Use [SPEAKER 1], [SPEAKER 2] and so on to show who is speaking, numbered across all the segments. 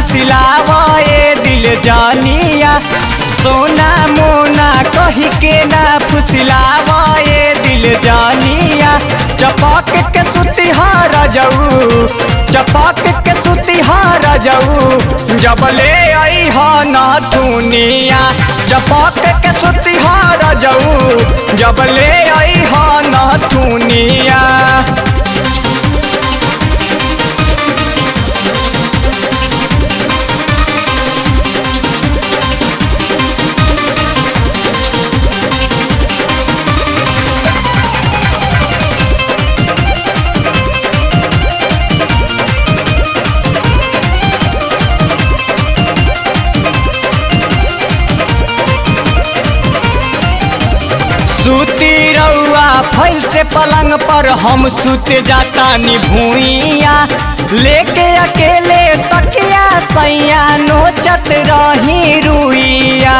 [SPEAKER 1] फुसिलावा ए दिल जानिया सोना मोना कही के ना फुसिलावा ए दिल जानिया चपक के सुतिहार जाऊ चपक के सुतिहार जाऊ जब ले आई हा ना दुनिया चपक के सुतिहार जाऊ जब ले आई हा ना दुनिया सूती रउआ फैल से पलंग पर हम सुत जाता भूइया लेके अकेले तकिया सैया नोचत रही रुइया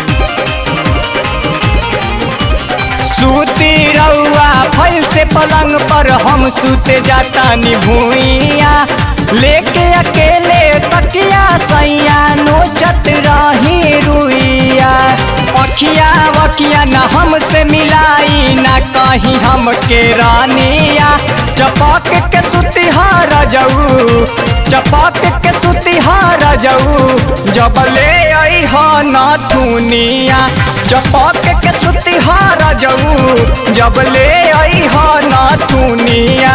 [SPEAKER 1] सूती रउआ फैल से पलंग पर हम सुत जाता भूइया लेके अकेले तकिया सैया नोचत रही रुइया अखिया वखिया न हमसे मिलाई न कहीं हमके रानिया चपक के सुतिहार जाऊ चपक के सुतिहार जाऊ जब ले आई हा ना दुनिया चपक के सुतिहार जाऊ जब ले आई हा ना दुनिया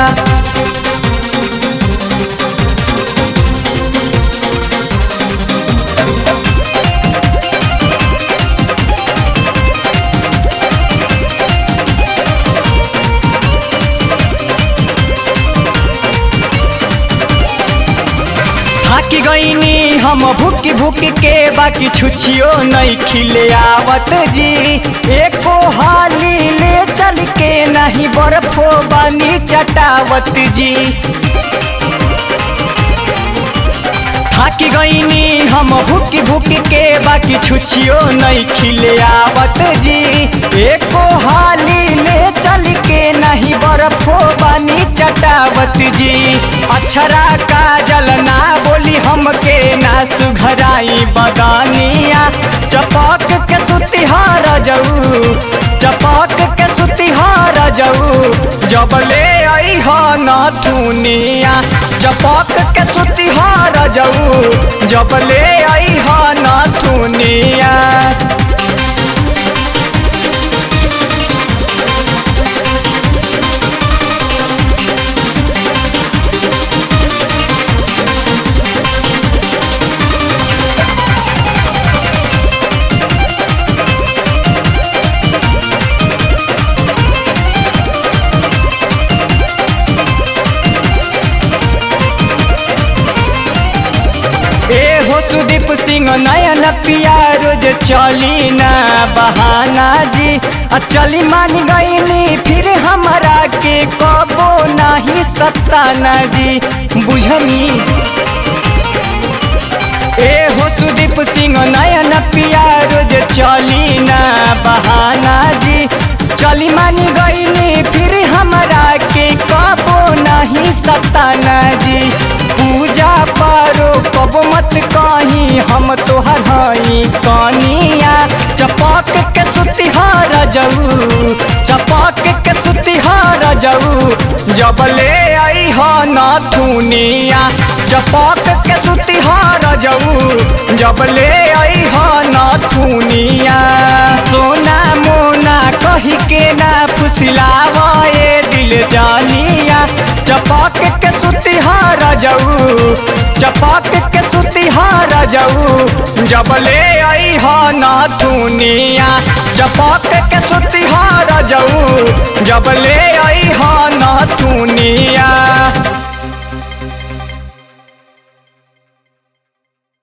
[SPEAKER 1] थाकी गईनी हम भूकी भूकी के बाकी छुछियो नहीं खिले आवत जी एको हाली ले चल के नहीं बर्फो बानी चटावत जी थाकी गईनी हम भूकी भूकी के बाकी छुछियो नहीं खिले आवत जी एको हाली ले चल के नहीं बर्फो बानी चटावत जी अक्षरा काजल ना बोली हमके ना सुघराई बगानिया चपक के सुतिहार जाऊ चपक के सुतिहार जाऊ जब ले आई हा ना दुनिया चपक के सुतिहार जाऊ जब ले आई हा ना दुनिया ए हो सुदीप सिंह नयन पिया रोज चली ना बहाना जी आ चली मान गईली फिर हमारा के कबो नहीं सताना जी बुझनी ए हो सुदीप सिंह नयन पिया रोज चली ना बहाना जी चली मानी गईली फिर हमारा के कबो नहीं सताना जी पूजा पारो कब मत कहीं हम तोहर हई कनिया चपक के सुतिहार जाऊ चपक के सुतिहार जाऊ जब ले आई हा ना दुनिया चपक के सुतिहार जाऊ जब ले आई हा ना दुनिया सोना मोना कही के ना फुसिलावा ए दिल जानिया चपक के सुतिहार जाऊ चपक के सुतिहार जाऊ जब ले आई हा ना दुनिया चपक के सुतिहार जाऊ जब ले आई हा ना दुनिया